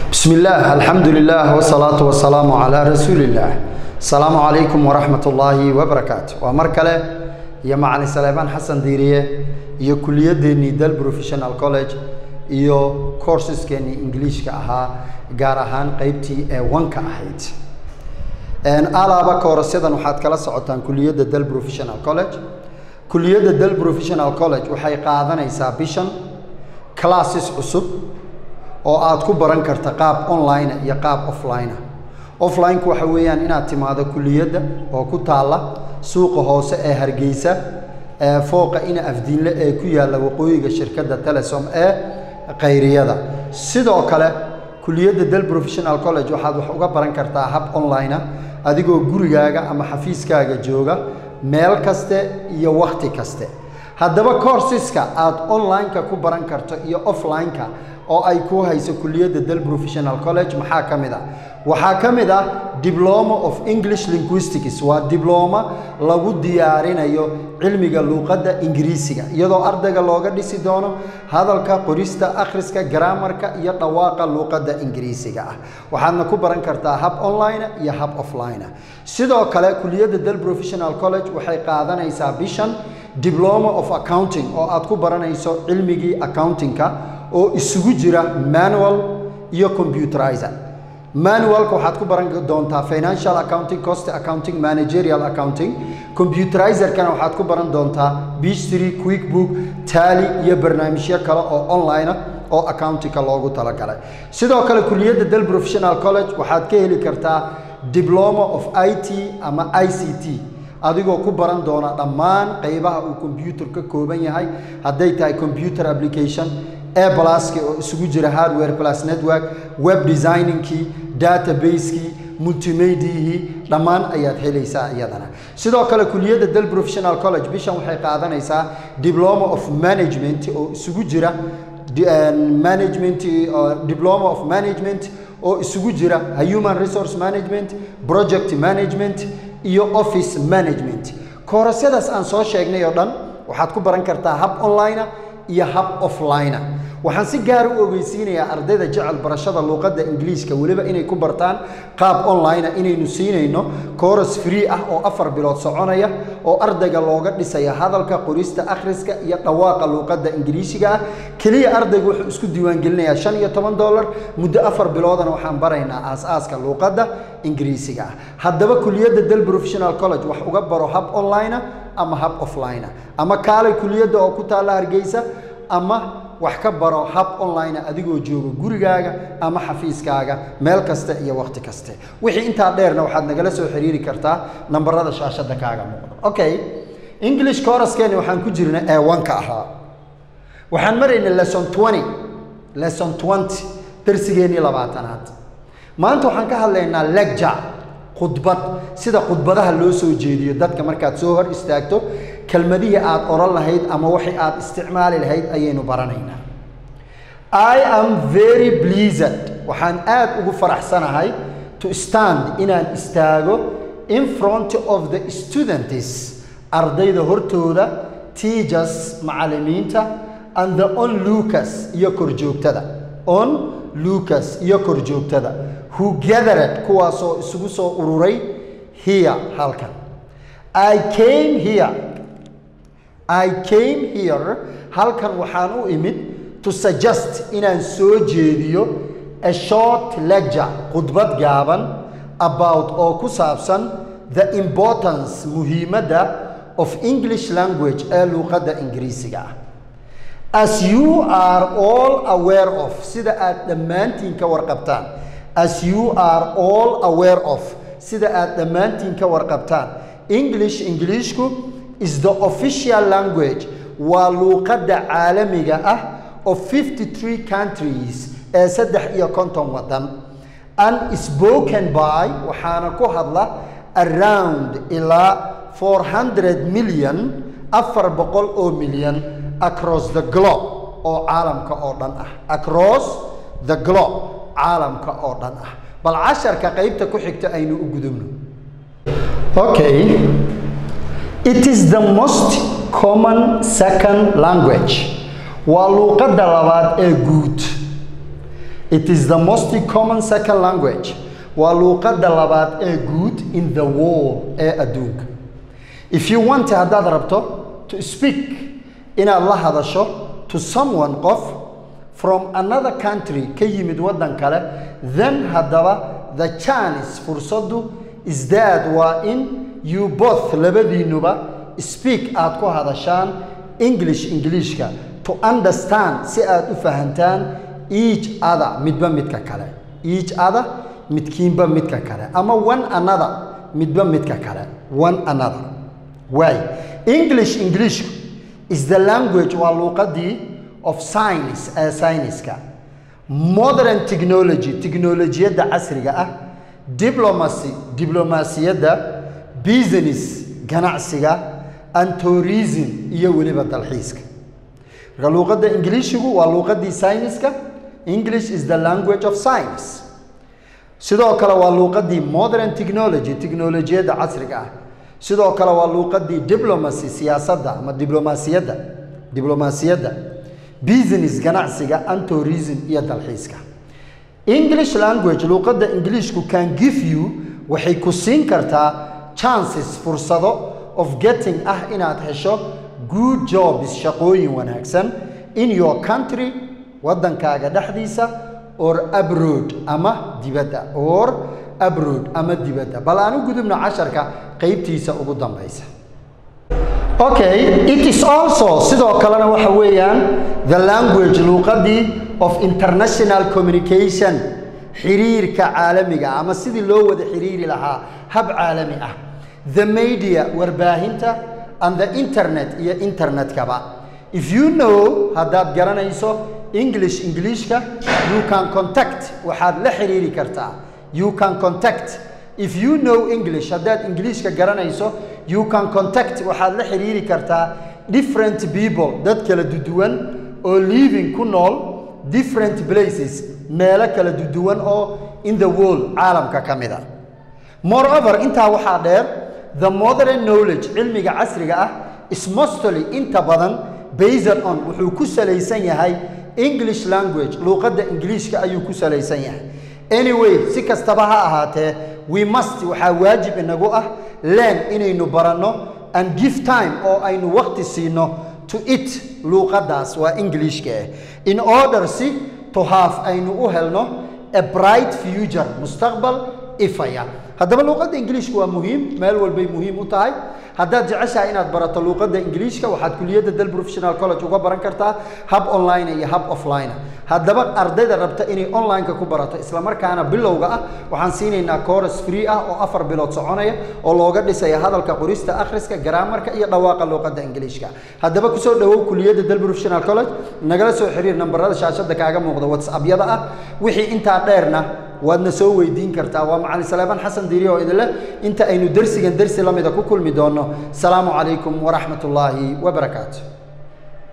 بسم الله الحمد لله والصلاة والسلام على رسول الله السلام عليكم ورحمة الله وبركاته ومركلة يا معلم سليمان حسن ديرية iyo kuliyadeenii dal professional college iyo courseskeenii ingiliishka ahaa gaar ahaan qeybtii ee wanka ahayd alaaba koorasyadan waxaad kala socotaan kuliyadda dal professional college kuliyadda dal professional college waxay qaadanaysaa bishan classes cusub oo aad ku baran karta qaab online iyo qaab offline offline-ku waxa weeyaan inaad timaado kuliyadda oo ku taalla suuqa hoose ee hargeysa ee fooqa ina afdiinle ee ku yaalla waqooyiga shirkadda telesom ee kayriyada sidoo kale kuliyadda dal professional college waxaad wax uga baran kartaa hab online adigoo gurigaaga ama xafiiskaaga jooga meel kaste iyo wakhti kaste haddaba courseska aad online-ka ku baran karto iyo offline-ka oo ay ku hayso kuliyadda dal professional college maxaa ka mid ah waxaa ka mid ah diploma of english linguistics waa dibloma lagu diyaarinayo cilmiga luuqadda ingiriisiga iyadoo ardayga looga dhisi doono hadalka qorista akhriska garaamarka iyo dhawaaqa luuqadda ingiriisiga ah waxaadna ku baran kartaa hab online iyo hab offline sidoo kale kuliyadda dal professional college waxay qaadanaysaa bishan diploma of accounting oo aad ku baranayso cilmigii accountingka oo isugu jira manual iyo computerizer manualka waxaad ku baran doontaa financial accounting cost accounting managerial accounting computerizerkana waxaad ku baran doontaa bistry quickbook tally iyo barnaamijyo kale oo online ah oo accountingka loogu talagalay sidoo kale kuliyadda dal professional college waxaad ka heli kartaa diploma of i t ama i c t adigoo ku baran doona dhammaan qaybaha uu combyuter ka kooban yahay hadday tahay computer application e blaski oo isugu jira hardware plus network web designingkii database-kii multimediahii dhammaan ayaad helaysaa iyadana sidoo kale kuliyadda dal professional college bishan waxay qaadanaysaa diploma of management oo isugu jira management diploma of management oo isugu jira human resource management project management iyo office management koorasyadaas aan soo sheegnay oo dhan waxaad ku baran kartaa hab online iyo hab offline waxaan si gaar u ogeysiinayaa ardayda jecel barashada luuqadda ingiliishka weliba inay ku bartaan qaab online inaynu siinayno kooras free ah oo afar bilood soconaya oo ardayga looga dhisaya hadalka qorista akhriska iyo dhawaaqa luuqadda ingiliishiga ah keliya ardaygu wuxuu isku diiwaangelinayaa shan iyo toban dollar muddo afar biloodana waxaan baraynaa aas-aaska luuqadda ingiriisiga ah haddaba kuliyadda dal professional college wax uga baro hab online ama hab offline ama kaalay kuliyadda oo ku taalla hargeysa ama wax ka baro hab online adigoo jooga gurigaaga ama xafiiskaaga meel kasta iyo wakhti kaste wixii intaa dheerna waxaad nagala soo xiriiri kartaa nambarada shaashadda kaaga muuqda okay english coraskeeni waxaan ku jirna ee wanka ahaa waxaan maraynay lesson twenty lesson twenty darsigeenii labaatanaad maanta waxaan ka hadlaynaa lecture khudbad sida khudbadaha loo soo jeediyo dadka markaad soo hor istaagto kelmadihii aad oran lahayd ama waxay aad isticmaali lahayd ayaynu baranaynaa i am very pleased waxaan aad ugu faraxsanahay to stand inaan istaago in front of the students ardayda hortooda teachers macallimiinta and the on lucas iyo korjoogtada on lucas iyo korjoogtada who gathered kuwaasoo isugu soo ururay here halkan i came here I came here halkan waxaan u imid to suggest inaan soo jeediyo a short lecture khudbad gaaban about oo ku saabsan the importance muhiimadda of English language ee luuqadda ingiriisiga ah as you are all aware of sida aad dhammaantiin ka warqabtaan as you are all aware of sida aad dhammaantiin ka warqabtaan English Englishku is the official language waa luuqadda caalamiga ah of 53 countries ee saddex iyo konton waddan and spoken by waxaana ku hadla around ilaa 400 million afar boqol oo milyan across the globe oo caalamka oo dhan ah across the globe caalamka oo dhan ah bal casharka qaybta ku xigta aynu u gudubno okay It is the most common second language. Waa luuqadda labaad ee guud. it is the most common second language waa luuqadda labaad ee guud in the world ee adduunka if you want haddaad rabto to speak inaad la hadasho to someone qof from another country ka yimid waddan kale then haddaba the chance fursaddu is that waa in you both labadiinuba speak aad ku hadashaan english ingiliishka to understand si aad u fahantaan each other midba midka kale each other midkiinba midka kale ama one another midba midka kale one another waay english ingiliishku is the language waa luuqadii of science ee sayniska modern technology teknolojiyadda casriga ah diplomacy diblomaasiyadda business ganacsiga and tourism iyo weliba dalxiiska marka luuqadda ingiliishigu waa luuqadii sayniska english is the language of science sidoo kale waa luuqadii modern technology teknolojiyadda casriga ah sidoo kale waa luuqadii diplomacy siyaasadda ama diblomaasiyadda diblomaasiyadda business ganacsiga and tourism iyo dalxiiska english language luuqadda ingiliishku can give you waxay ku siin kartaa chances fursado of getting ah inaad hesho good jobs shaqooyin wanaagsan in your country waddankaaga dhexdiisa or abroad ama dibadda or abroad ama dibadda bal aan u gudubno casharka qeybtiisa ugu dambaysa okay it is also sidoo kalena waxa weeyaan the language luuqadii of international communication xiriirka caalamiga ama sidii loo wada xiriiri lahaa hab caalami ah the media warbaahinta and the internet iyo internetkaba if you know haddaad garanayso english ingiliishka you can contact waxaad la xiriiri kartaa you can contact if you know english haddaad ingiliishka garanayso you can contact waxaad la xiriiri kartaa different people dad kala duduwan oo living ku nool different places meelo kala duduwan oo in the world caalamka ka mid a moreover intaa waxaa dheer the modern knowledge cilmiga casriga ah is mostly inta badan based on wuxuu ku salaysan yahay english language luuqadda ingiliishka ayuu ku salaysan yahay anyway si kastaba ha ahaatee we must waxaa waajib inagu ah learn inaynu baranno and give time oo aynu waqti siino to it luuqaddaas waa ingiliishka ah in order si to have aynu u helno a bright future mustaqbal ifaya haddaba luuqadda ingiliishka waa muhiim meel walbay muhiim u tahay haddaad jeceshahay inaad barato luuqadda ingiliishka waxaad kuliyadda dal professional college uga baran kartaa hab online iyo hab offline haddaba ardayda rabta inay online-ka ku barato islamarkaana bilowga ah waxaan siinaynaa course free ah oo afar bilood soconaya oo looga dhisaya hadalka qorista akhriska garaamarka iyo dhawaaqa luuqadda ingiliishka haddaba kusoo dhawow kuliyadda dal professional college nagala soo xiriir nambarada shaashada kaaga muuqda whatsappyada ah wixii intaa dheerna waadna soo weydiin kartaa waa macalin saleebaan xasan diiri oo idinleh inta aynu dersigan dersi lamida ku kulmi doonno salaamu calaykum waraxmat ullaahi wabarakaatu